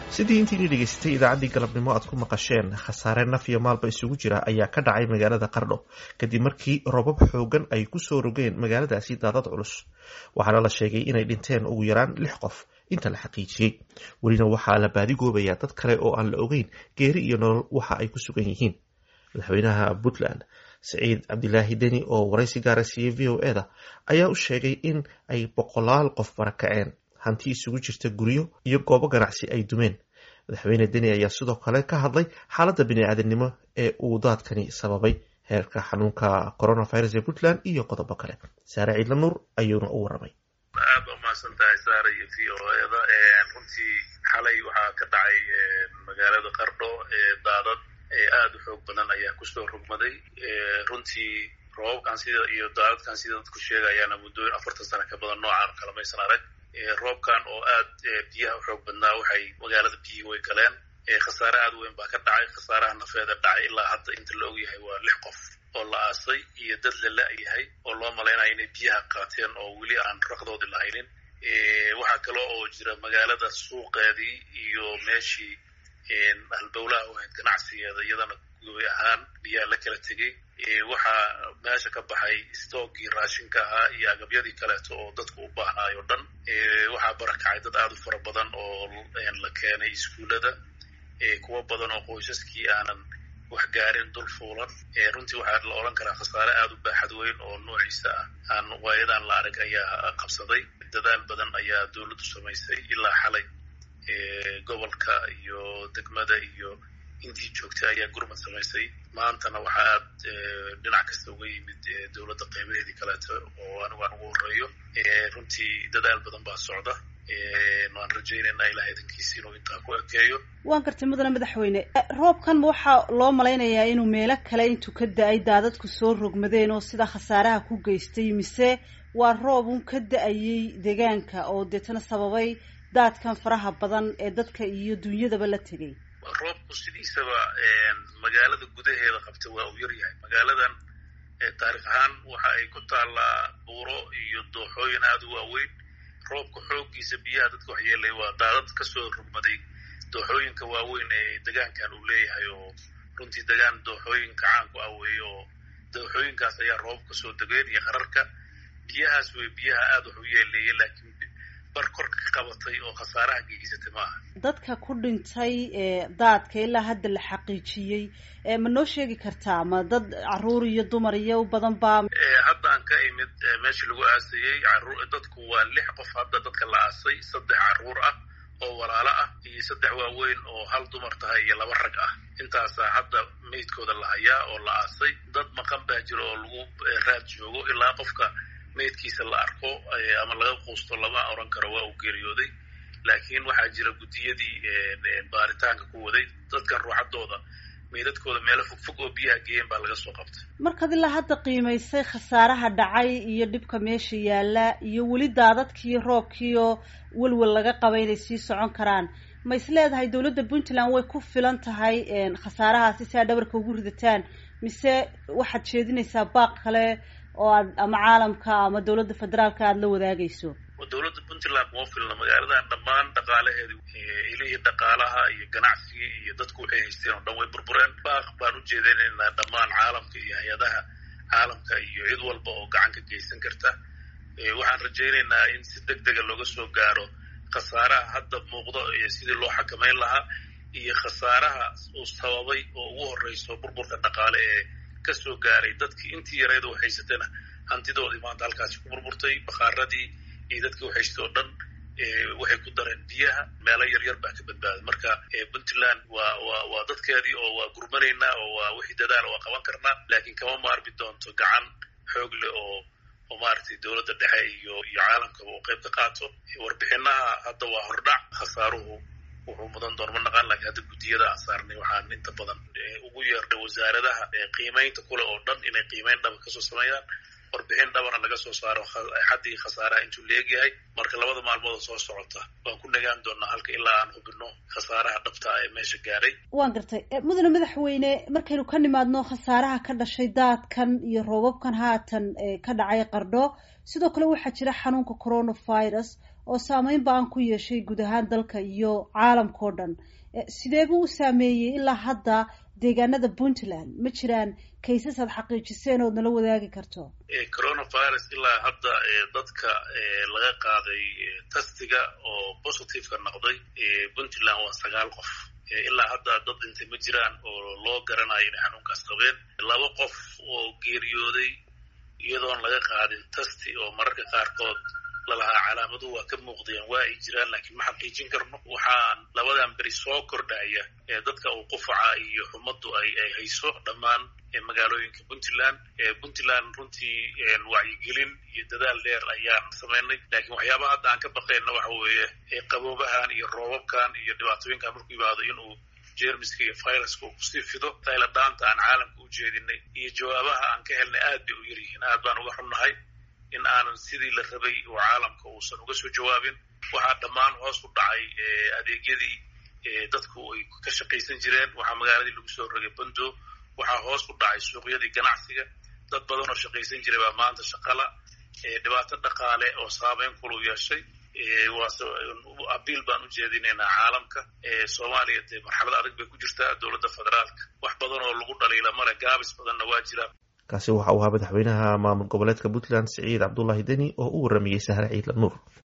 sidii intiini dhegaystay idaacaddii galabnimo aad ku maqasheen khasaare naf iyo maalba isugu jira ayaa ka dhacay magaalada qardho kadib markii robab xoogan ay kusoo rogeen magaaladaasi daadad culus waxaana la sheegay inay dhinteen ugu yaraan lix qof inta la xaqiijiyey welina waxaa la baadigoobayaa dad kale oo aan la ogeyn geeri iyo nolol waxa ay ku sugan yihiin madaxweynaha puntland saciid cabdilaahi deni oo waraysi gaara siiyey v o eda ayaa u sheegay in ay boqolaal qof barakaceen hanti isugu jirta guryo iyo goobo ganacsi ay dumeen madaxweyne deni ayaa sidoo kale ka hadlay xaaladda bini-aadamnimo ee uu daadkani sababay heerka xanuunka coronavirus ee puntland iyo qodobo kale saare ciidla nuur ayuuna u waramay aad baa umahadsan tahay saare iyo v o eda runtii xalay waxaa ka dhacay magaalada qardho daadad aada u xoog badan ayaa kusoo rogmaday runtii roobabkan sida iyo daadadkan sida dadku sheegayaana muddooyin afartan sano ka badan noocaan kalamaysan arag roobkan oo aad biyaha u xoog badnaa waxay magaalada biyihii way galeen khasaare aad weyn baa ka dhacay khasaaraha nafeeda dhacay ilaa hadda inta la ogyahay waa lix qof oo la aasay iyo dad la la-yahay oo loo malaynayo inay biyaha qaateen oo weli aan raqdoodii lahaynin waxaa kale oo jira magaalada suuqeedii iyo meeshii halbowlaha u ahayd ganacsigeeda iyadana goy ahaan biyaa la kala tegey waxaa meesha ka baxay stoogii raashinka ahaa iyo agabyadii kaleeto oo dadku u baahnaayo o dhan waxaa barakacay dad aada u fara badan oo la keenay iskuullada kuwo badan oo qoysaskii aanan wax gaarin dul fuulan runtii waxaa la odhan karaa khasaare aada u baaxad weyn oo noociisa ah aan waayadan la arag ayaa qabsaday dadaal badan ayaa dowladdu samaysay ilaa xalay gobolka iyo degmada iyo intii joogtay ayaa gurmad samaysay maantana waxaa aad dhinac kasta uga yimid dowladda qeybaheedii kaleeto oo anigu aan ugu horeeyo runtii dadaal badan baa socda waan rajaynaynaa ilaah idankiisi inuu intaa ku ekeeyo waan gartay mudane madaxweyne roobkan waxaa loo malaynayaa inuu meelo kale intuu ka da-ay daadadku soo rogmadeen oo sida khasaaraha ku geystay mise waa roob un ka da-ayay deegaanka oo deetana sababay daadkan faraha badan ee dadka iyo dunyadaba la tegay roobku sidiisaba magaalada gudaheeda qabta waa uu yaryahay magaaladan taarikh ahaan waxa ay ku taallaa buuro iyo dooxooyin aada u waaweyn roobka xooggiisa biyaha dadka waxyeelay waa daadad kasoo rugmaday dooxooyinka waaweyn ee degaankan uu leeyahay oo runtii degaan dooxooyinka caanku ah weeye oo dooxooyinkaas ayaa roobab kasoo degeen iyo qararka biyahaas wey biyaha aada wax u yeeleeyay laakiin bar korka ka qabatay oo khasaaraha geysatay ma aha dadka ku dhintay daadka ilaa hadda la xaqiijiyey ma noo sheegi kartaa ma dad caruur iyo dumar iyo u badan baa haddaan ka imid meeshii lagu aasayey dadku waa lix qof hadda dadka la aasay saddex caruur ah oo walaalo ah iyo saddex waaweyn oo hal dumar tahay iyo laba rag ah intaasaa hadda meydkooda la hayaa oo la aasay dad maqan baa jira oo lagu raad joogo ilaa qofka meydkiisa la arko ama laga quusto lama oran karo waa uu geeriyooday laakiin waxaa jira guddiyadii baaritaanka ku waday dadkan ruuxadooda meydadkooda meelo fogfog oo biyaha geeyeen baa laga soo qabtay markaad ilaa hadda qiimaysay khasaaraha dhacay iyo dhibka meesha yaalla iyo weli daadadkiiyo roobkiioo welwel laga qaba inay sii socon karaan ma is leedahay dowladda puntland way ku filan tahay khasaarahaasi si aad dhabarka ugu ridataan mise waxaad jeedinaysaa baaq kale oo aad ama caalamka ama dowladda federaalka aada la wadaagayso dowladda puntland kuma filna magaaladan dhammaan dhaqaalaheedi ilihii dhaqaalaha iyo ganacsigii iyo dadku waxay haysteen oo dhan way burbureen baaq baan u jeedinaynaa dhammaan caalamka iyo hay-adaha caalamka iyo cid walba oo gacan ka geysan karta waxaan rajaynaynaa in si deg dega looga soo gaaro khasaaraha hadda muuqdo iyo sidii loo xakamayn lahaa iyo khasaaraha uu sababay oo ugu horeyso burburka dhaqaale ee kasoo gaaray dadkii intii yarayda wax haysatana hantidoodii maanta halkaasi ku burburtay bakaaradii iyo dadkii wax haystay oo dhan waxay ku dareen biyaha meelo yaryar baa ka badbaaday marka puntland waa waa waa dadkeedii oo waa gurmanaynaa oo waa wixii dadaala waa qaban karnaa laakiin kama maarmi doonto gacan xoog leh oo oo maaragtay dowladda dhexe iyo iyo caalamkaba oo qayb ka qaato warbixinaha hadda waa hordhac khasaaruhu wuxuu mudan doon ma naqaan laakiin hadda guddiyada aan saarnay waxaan inta badan ugu yeernay wasaaradaha qiimaynta kule oo dhan inay qiimayn dhaba kasoo sameeyaan warbixin dhabana laga soo saaro xaddii khasaaraha intuu leegyahay marka labada maalmood oo soo socota waan ku nagaan doonaa halka ilaa aan hubino khasaaraha dhabta ee meesha gaaray waan gartay mudane madaxweyne markaynu ka nimaadno khasaaraha ka dhashay daadkan iyo roobabkan haatan ka dhacay qardho sidoo kale waxaa jira xanuunka coronavirus oo saameyn ba-an ku yeeshay guud ahaan dalka iyo caalamka o dhan sidee buu u saameeyey ilaa hadda deegaanada puntland ma jiraan kaysas aad xaqiijiseen ood nala wadaagi karto coronavirus ilaa hadda dadka laga qaaday tastiga oo positiveka noqday puntland waa sagaal qof ilaa hadda dad dhintay ma jiraan oo loo garanayo inay xanuunkaas qabeen laba qof oo geeriyooday iyadoon laga qaadin tasti oo mararka qaarkood lalahaa calaamaduhu waa ka muuqdeen waa ay jiraan laakiin ma xaqiijin karno waxaan labadan beri soo kordhaya ee dadka uu qufaca iyo xumaddu ay ay hayso dhammaan magaalooyinka puntland puntland runtii wacyigelin iyo dadaal dheer ayaan samaynay laakiin waxyaabaha hadda aan ka baqayna waxa weeye qaboobahan iyo roobabkan iyo dhibaatooyinkan markuu yimaado inuu jermiska iyo viruska uu kusii fido tayladhaanta aan caalamka u jeedinay iyo jawaabaha aan ka helnay aad bay u yaryihiin aad baan uga xunnahay in aanan sidii la rabay oo caalamka uusan uga soo jawaabin waxaa dhammaan hoos u dhacay adeegyadii dadku ay ka shaqaysan jireen waxaa magaaladii lagu soo rogay bando waxaa hoos u dhacay suuqyadii ganacsiga dad badan oo shaqaysan jiray baa maanta shaqala dhibaato dhaqaale oo saameyn kulu yeeshay abiil baan u jeedinaynaa caalamka soomaaliya dee marxalad adag bay ku jirtaa dowladda federaalka wax badan oo lagu dhaliila male gaabis badanna waa jiraa kaasi waxa uu ahaa madaxweynaha maamul goboleedka puntland siciid cabdullaahi deni oo u waramayey sahre ciidla nuur